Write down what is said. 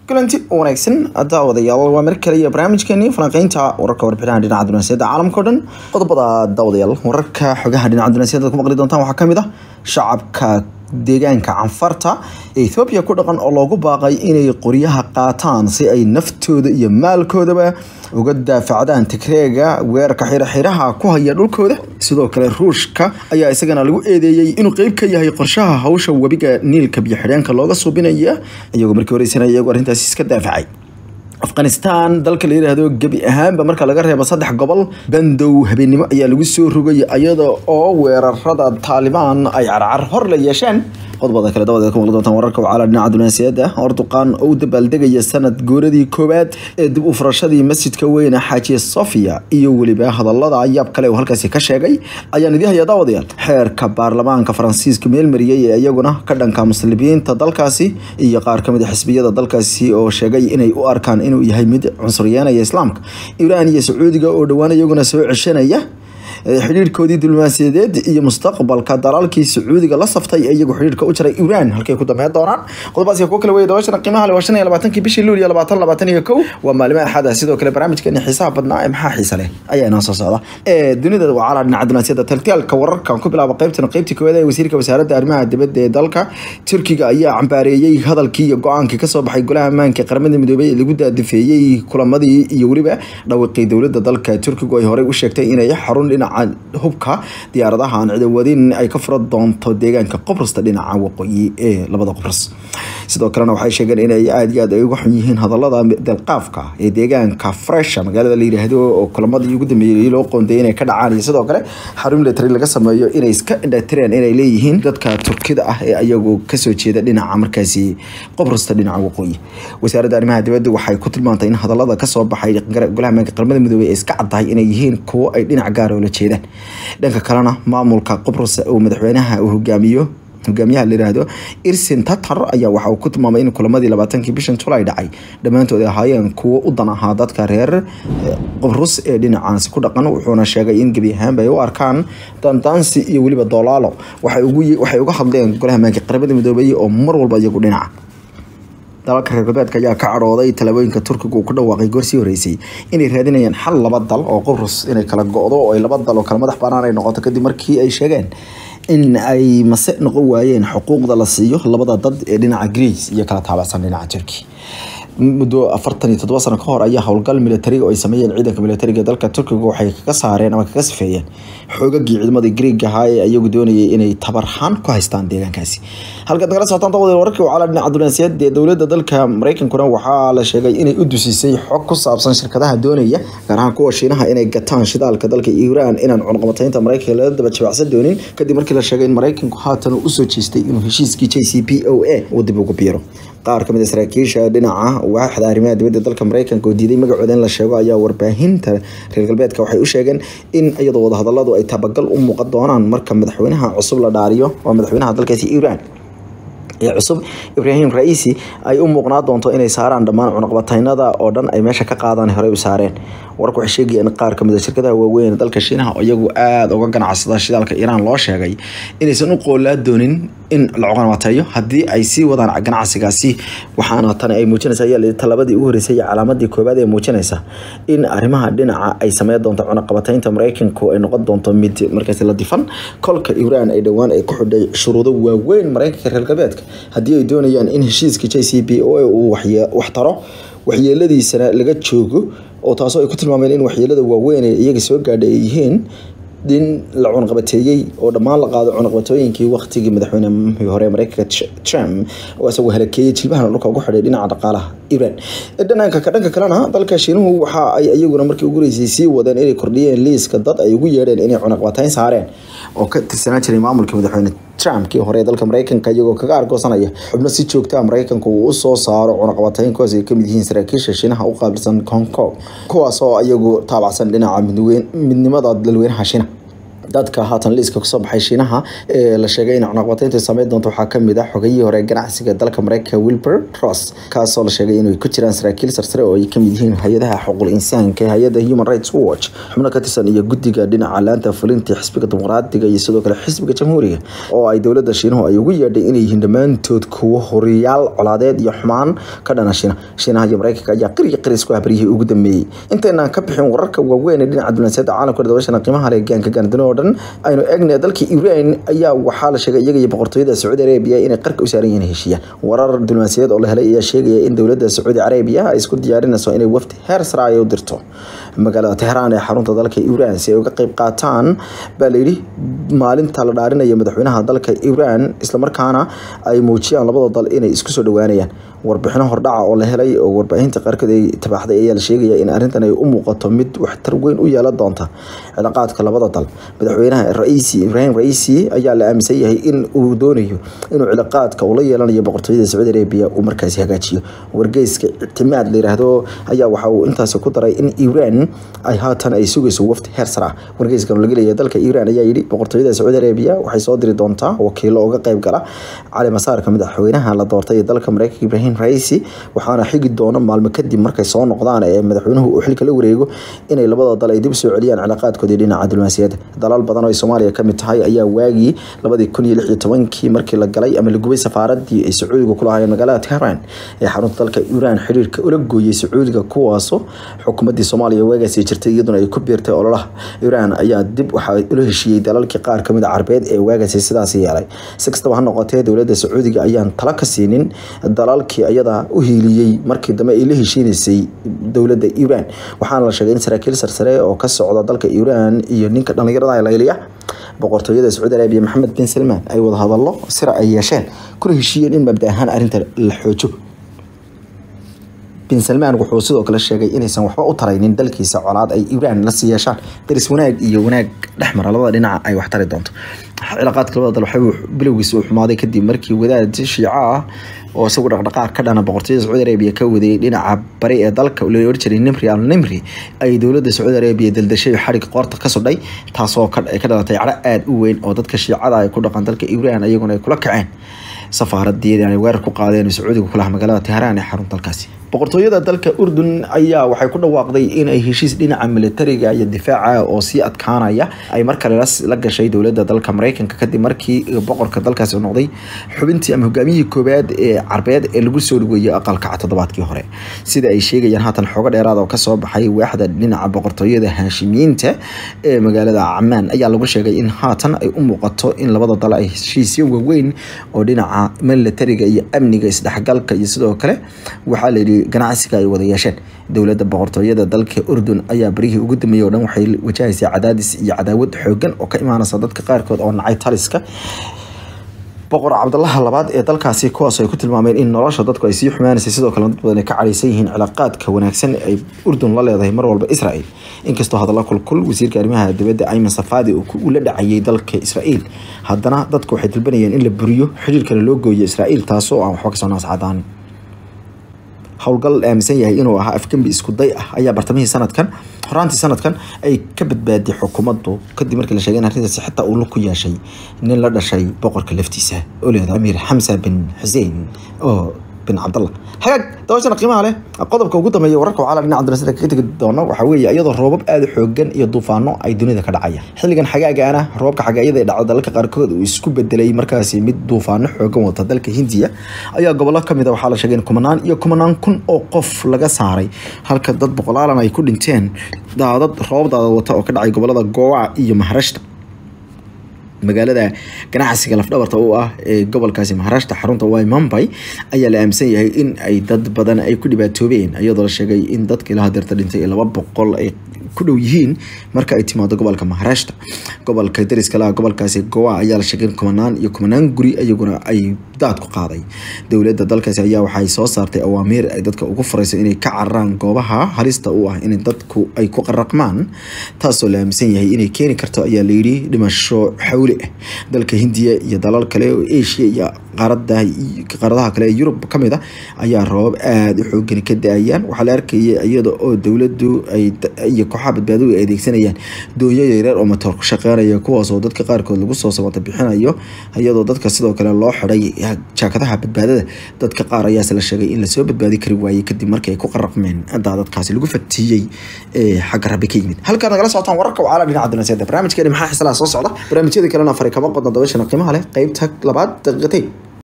kulanti wanaagsan daawadayaal waa mar kale iyo barnaamijkeeni falanqeynta wararka warbixinaha dhinaca dunaasiyada caalamka o dhan qodobada daawadayaal wararka xogaha dhinaca dunaasiyada ku maqli doontaan waxaa kamid ah shacabka deegaanka canfarta ee ethoobiya ku dhaqan oo loogu baaqay inay qoryaha qaataan si ay naftooda iyo maalkoodaba uga daafacdaan tigreega weerarka xiraxiraha ku haya dhulkooda sidoo kale ruushka ayaa isagana lagu eedeeyey inuu qeyb ka yahay qorshaha hawsha webiga niilka biyo xidheenka looga suubinaya iyagoo markii horeysanaya iyagoo arrintaasi iska daafacay afghanistan dalka la yidhaahdo gebi ahaanba marka laga reebo saddex gobol bandow habeennimo ayaa lagu soo rogay iyada oo weerarada taalibaan ay carcar hor la yeesheen qodobada kale dabadeed ku maqli doontaan wararka wacala dhinaca dunaasiyada orduqaan oo u dabaaldegaya sanad gooradii koowaad ee dib u furashadii masjidka weyne xaaji sofia iyo weliba hadalada yaab kale uu halkaasi ka sheegay ayaan idii hayaa daawadayaal xeerka baarlamaanka faransiiska meelmariyey ee iyaguna ka dhanka muslimiinta dalkaasi iyo qaar kamid a xisbiyada dalkaasi oo sheegay inay u arkaan inuu yahay mid cunsuryeynaya islaamka iiraan iyo sacuudiga oo dhowaan iyaguna soo ceshanaya xidhiirkoodii diblomaasiyadeed iyo mustaqbalka dalaalkii sacuudiga la saftay ee iyagu xidhiirka u jaray iiraan halkay ku dambeyn doonaan qodobadaasi kuwa kale wey dabashana qiimaha le waa shan iyo labaatankii bishii luuliyo labaatan labaatan iyo kow waa maalimo axada sidoo kale barnaamijkeeni xiisaha badnaa ee maxaa xiisa leh ayaa inoo soo socda ee dunida wacala dhinaca dunaasiyada taltaalka wararkan ku bilaaba qaybtan qaybtii koowaad ee wasiirka wasaaradda arrimaha dibadda ee dalka turkiga ayaa cambaareeyey hadalkii iyo go-aankii kasoo baxay golaha ammaanka qaramada midoobay ee lagu daadifeeyey kulamadii iyo weliba dhawiqii dowladda dalka turkigu ay horey u sheegtay inay xarun dhinaca hubka diyaaradaha aan cidawadin ay ka fura doonto deegaanka qobrasta dhinaca waqooyi ee labada qobras sidoo kalena waxay sheegeen inay aada iyo aad ay uga xun yihiin hadalada delqaafka ee deegaanka fresha magaalada la yidhaahdo oo kulamadii ugu dambeeyey loo qoonday inay ka dhacaan iyo sidoo kale xarun military laga sameeyo inay iska indhatireen inay leeyihiin dadka turkida ah ee ayagu kasoo jeeda dhinaca markaasi qobrasta dhinaca waqooyi wasaaradda arrimaha dibadda waxay ku tilmaantay in hadalada kasoo baxay golaha ammaanka qaramada midoobey ay iska caddahay inay yihiin kuwo ay dhinac gaar oo la jeedaan dhanka kalena maamulka qobrus uu madaxweynaha uu hogaamiyo hogaamiyaha la yiraahdo irsin tatar ayaa waxa uu ku tilmaamay in kulamadii labaatankii bishan julay dhacay dhammaantood ay ahaayeen kuwo u dan ahaa dadka reer qobrus ee dhinacaasi ku dhaqan wuxuuna sheegay in gebi ahaanba ay u arkaan dandaansi iyo weliba dolaalo waxay uga hadleen golaha ammaanka qaramada midoobay oo mar walba iyagu dhinaca dalalka reer galbeedka ayaa ka cadhooday talaabooyinka turkiga uu ku dhawaaqay goor sii horeysay inay raadinayaan xal laba dal oo qobrus inay kala go-do oo ay laba dal oo kala madax banaan ay noqoto kadib markii ay sheegeen in ay mase noqon waayeen xuquuqda la siiyo labada dad ee dhinaca greece iyo kala taabacsan dhinaca turkey muddo afartan iyo toddoba sano ka hor ayaa howlgal militari oo ay sameeyeen ciidanka militariga dalka turkiga waxay kaga saareen ama kaga sifeeyeen xoogagii ciidamadii greeg ahaa ee iyagu doonayay inay tabarhaan ku haystaan deegaankaasi halkaad nagala socotaan dawadeel wararkii wacala dhinaca dunaasiyad ee dowladda dalka mareykankuna waxaa la sheegay inay u dusisay xog ku saabsan shirkadaha doonaya gaar ahaan kuwa shiinaha inay gataan shidaalka dalka iiraan inaan cunqabataynta mareykanka lala daba jabacsan doonin kadib markii la sheegay in mareykanku haatan uu usoo jeestay inuu heshiiskii j c p o a uu dib ugu biiro qaar kamid a saraakiisha dhinaca waaxda arrimaha dibadda dalka mareykanka oo diiday magacooda in la sheego ayaa warbaahinta reer galbeedka waxay u sheegeen in iyadoo wadahadaladu ay tabagal u muuqan doonaan marka madaxweynaha cusub la dhaariyo waa madaxweynaha dalkaasi iiraan ee cusub ibraahim ra-iisi ay u muuqnaa doonto inay saaraan dhammaan cunaqbataynada oo dhan ay meesha ka qaadaan horey u saareen warku waxay sheegayeen qaar kamid a shirkadaha waaweyn dalka shiinaha oo iyagu aada uga ganacsada shidaalka iiraan loo sheegay inaysan u qoolaa doonin in la cuqanwateeyo haddii ay sii wadaan ganacsigaasi waxaana tani ay muujinaysa ayaa talabadii ugu horeysay iyo calaamadii koobaad ee muujinaysa in arrimaha dhinaca ay sameyn doonto cunaqabataynta mareykanku ay noqon doonto mid markaasi la difan kolka iiraan ay dhowaan ay ku xidhay shuruudo waaweyn mareykanka reer galbeedka haddii ay doonayaan in heshiiska j c p o uu wax taro waxyeeladiisana laga joogo oo taasoo ay ku tilmaameen in waxyeelada waaweyn ee iyaga soo gaadhay ay yihiin in la cunaqabateeyey oo dhammaan la qaado cunaqabatooyinkii waktigii madaxweynehii hore mareykanka trump oo isagoo halakeeyey jilbahana dhulka ugu xidhay dhinaca dhaqaalaha iran dhananka dhanka kalena dalka shiinuhu waxa ay iyaguna markii ugu horeysay sii wadeen inay kordhiyeen liiska dad ay ugu yeedheen inay cunaqabatayn saareen oo ka tirsanaan jiray maamulkii madaxweyne trump kii hore dalka mareykanka iyagoo kaga argoosanaya xubno si joogtaa mareykanka uu usoo saaro cunaqabatayn kuwaas ay kamid yihiin saraakiisha shiinaha u qaabilsan hong kong kuwaas oo iyagu taabacsan dhinaca midnimada dalweynaha shiinaha dadka haatan liiska kusoo baxay shiinaha ee la sheegay in cunaqabateyntu sameyn doonto waxaa kamid ah xogayihii hore ganacsiga dalka mareykanka wilbur ross kaasoo la sheegay inay ku jiraan saraakiil sarsare oo ay kamid yihiin hay-adaha xuquuqul insaanka ee hay-adda human rights watch xubno ka tirsan iyo guddiga dhinaca laanta fulinta xisbiga dimuqraadiga iyo sidoo kale xisbiga jamhuuriga oo ay dowladda shiinuhu ay ugu yeedhay inay yihiin dhammaantood kuwo horiyaal colaadeed iyo xumaan ka dhana shiina shiinaha iyo mareykanka ayaa qir iyo qir isku habaryihii ugu dambeeyey intaynaan ka bixin wararka waaweyn ee dhinaca dunaasiyada caalamka dabashana qiimaha leh gaanka gaandano oo dhan aynu eegna dalka iran ayaa waxaa la sheegay iyaga iyo boqortooyada sacuudi arabiya inay qarka u saaran yihiin heshiiya warar diblomaasiyadeed oo la helay ayaa sheegaya in dowladda sacuudi arabiya ay isku diyaarinayso inay wafdi heer sare ay u dirto magaalada tehraan ee xarunta dalka iran si ay uga qeyb qaataan baa layidhi maalinta la dhaarinaya madaxweynaha dalka iran islamarkaana ay muujiyaan labada dal inay isku soo dhawaanayaan warbixino hordhaca oo la helay oo warbaahinta qaarkood ay tabaaxday ayaa la sheegaya in arrintan ay u muuqato mid waxtar weyn u yeelan doonta cilaaqaadka labada dal madaxweynaha raisi ibrahim raisi ayaa la aaminsan yahay in uu doonayo inuu cilaaqaadka uu la yeelanayo boqortooyada sacuudi arabiya uu markaasi hagaajiyo wargeyska ictimaad la yiraahdo ayaa waxa uu intaasi ku daray in iran ay haatan ay sugayso wafdi heer sare ah wargeyskan laga leeyahay dalka iran ayaa yidhi boqortooyada sacuudi arabiya waxay soo diri doontaa wakiilo uga qayb gala cali masaarka madaxweynaha la doortay ee dalka mareykanka ibrahim raisi waxaana xigi doona maalmo kadib markay soo noqdaan ee madaxweynuhu uu xilka la wareego inay labada dal ay dib soo celiyaan cilaaqaadkoodii dhinaca diblomaasiyadda dalal badan oo ay soomaaliya kamid tahay ayaa waagii labadii kun iyo lix iyo tobankii markii la galay ama la gubay safaaradii ay sacuudiga ku lahaayeen magaalada tehran ee xarunta dalka iran xiriirka ula gooyey sacuudiga kuwaasoo xukuumadii soomaaliya waagaasi jirtay iyaduna ay ku biirtay ololaha iran ayaa dib waxaa ula heshiiyey dalalkii qaar kamid a carbeed ee waagaasi sidaas yeelay si kastaba ha noqotee dowladda sacuudiga ayaan tala ka siinin dalalkii ayada u hiiliyey markii dambe ay la heshiinaysay dowladda iran waxaana la sheegay in saraakiil sarsare oo ka socda dalka iran iyo ninka dhallinyarada layliya boqortooyada sacuudi arabiya maxamed bin salmaan ay wada hadallo sira ay yeesheen kuna heshiiyeen in mabda ahaan arrinta la xoojo bin salmaan wuxuu sidoo kale sheegay inaysan waxba u taraynin dalkiisa colaad ay iran la sii yeeshaan daris wanaag iyo wanaag dhexmara labada dhinaca ay wax tari doonto cilaaqaadka labada dal waxay bilowgiisa u xumaaday kadib markii wadaad shiico ah oo isagu dhaqdhaqaaq ka dhana boqortooyada sacuudi arabiya ka waday dhinaca bari ee dalka la ohan jiray nimri al nimri ay dowladda sacuudi arabiya daldashay xarig qoorta ka sudhay taasoo ka dhalatay cadho aada u weyn oo dadka shiicada ay ku dhaqan dalka iran iyaguna ay kula kaceen safaaradii ay weerar ku qaadeen sacuudiga kulaha magaalada tehraan ee xarun dalkaasi boqortooyada dalka urdun ayaa waxay ku dhawaaqday in ay heshiis dhinaca militariga iyo difaaca oo sii adkaanaya ay mar kale la gashay dowladda dalka mareykanka kadib markii boqorka dalkaasi noqday xubintii ama hogaamiyihii koowaad ee carbeed ee lagu soo dhaweeyey aqalkaca toddobaadkii hore sida ay sheegayaan haatan xoogo dheeraad oo kasoo baxay waaxda dhinaca boqortooyada haashimiyiinta ee magaalada camaan ayaa lagu sheegay in haatan ay u muuqato in labada dal ay heshiisyo waaweyn oo dhinaca militariga iyo amniga isdhexgalka iyo sidoo kale waxaa layidhi ganacsiga ay wada yeesheen dowladda boqortooyada dalka urdun ayaa barihii ugu dambeeyey oo dhan waxay wajahaysaa cadaadis iyo cadaawad xoogan oo ka imaanaysa dadka qaarkood oo nacay taliska boqor cabdalaha labaad ee dalkaasi kuwaas ay ku tilmaameen in nolosha dadku ay sii xumaanaysay sidoo kale dad badan ay ka cadhaysan yihiin cilaaqaadka wanaagsan ay urdun la leedahay mar walba israel inkastoo hadalla kulkul wasiirka arrimaha dibadda ayman safaadi uu la dhacayay dalka israel haddana dadku waxay dalbanayeen in la buriyo xiriirkana loo gooyo israel taasoo aan waxba kasoo naascadaan howlgal aaminsan yahay inuu ahaa afgembi isku day ah ayaa bartamihii sanadkan horaantii sanadkan ay ka badbaaday xukuumaddu kadib markii la sheegay in arrintaasi xitaa uu lug ku yeeshay nin la dhashay boqorka laftiisa oo leedahay amiir xamsa bin xuseen oo bin cabdallah hagaag dabashana qiimaha leh qodobka ugu dambeeya wararka waxaa la dhinaca dunasada kaga tegi doono waxaa weeye iyadoo roobab aada u xoogan iyo duufaano ay dunida ka dhacaya xilligan xagaagaana roobka xagaayada ee dhacda dalalka qaarkood uu isku bedelay markaasi mid duufaano xoogan wata dalka hindiya ayaa gobollo kamid a waxaa la sheegay in kumanaan iyo kumanaan kun oo qof laga saaray halka dad boqolaalan ay ku dhinteen daadad roobab daadad wata oo ka dhacay gobolada gowa iyo maharashta magaalada ganacsiga lafdhabarta u ah ee gobolkaasi maharashta xarunta way mumbai ayaa la aaminsan yahay in ay dad badan ay ku dhibaatoobeen iyadoo la sheegay in dadka ilaa hadeerta dhintay laba boqol ay ku dhow yihiin marka ay timaado gobolka maharashta gobolka dariska laha gobolkaasi gowa ayaa la sheegay in kumanaan iyo kumanaan guri iyaguna ay daad ku qaaday dowladda dalkaasi ayaa waxay soo saartay awaamiir ay dadka ugu furayso inay ka cararaan goobaha halista u ah in dadku ay ku qaraqmaan taasoo la aaminsan yahay inay keeni karto ayaa layidhi dhimasho xawli ah dalka hindiya iyo dalal kale oo asia iyo qaarada qaaradaha kale ee yurub kamid a ayaa roobab aada u xoogani ka da-ayaan waxaa la arkaya iyada oo dowladdu ay iyo kooxaha badbaadadu ay adeegsanayaan doonyo yaryar oo matoor ku shaqeynaya kuwaasoo dadka qaarkood lagu soo samata bixinayo iyadoo dadka sidoo kale loo xiday jaakadaha badbaadada dadka qaar ayaase la sheegay in lasoo badbaadi kari waayey kadib markii ay ku qaraqmeen daadadkaasi lagu fatiyey ee xagga rabbi ka yimid halkaad nagala socotaan wararka wacala dhinaca dunaseeda barnaamijkeeni maxaa xislaha soo socda barnaamijyada kalena fari kama qodna dabashana qiimaha leh qeybta labaad daqiiqatayn